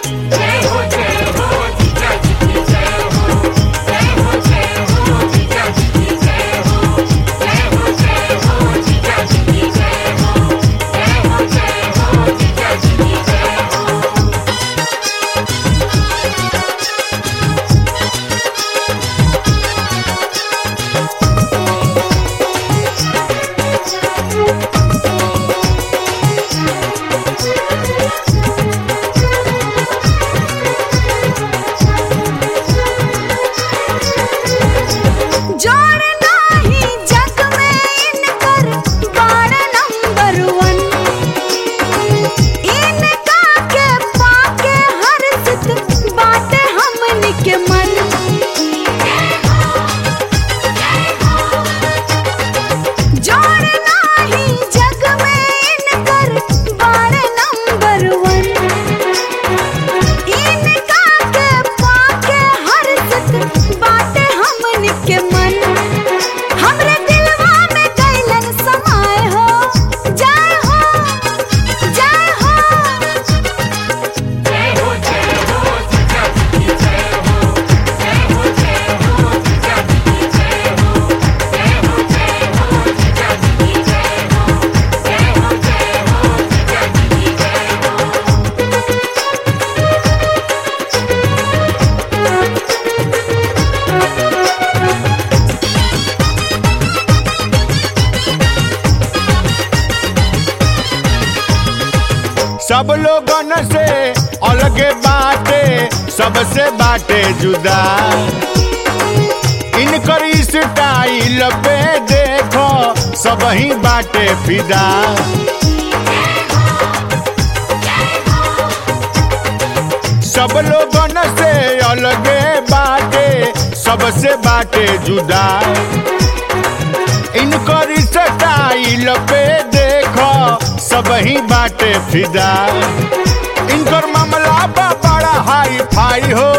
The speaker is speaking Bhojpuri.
जोड़ नाही जग में इनकर बाड़ नंबर वन इनका के पाके हर सित बाटे हमन के मन जोड़ नाही जग में इनकर बाड़ नंबर वन इनका के पाके हर सित बाटे हमन के मन हमरे दिलवा में कैलन समाए हो जय हो जय हो सब लोगन से अलगे बाटे सबसे बाटे जुदा इनकर स्टाइल पे देखो सब ही बाटे फिदा सब लोगन से अलगे बाटे सबसे बाटे जुदा इनकर स्टाइल पे देखो सब ही बाटे फिदा इनकर मामला बा बड़ा हाई फाई हो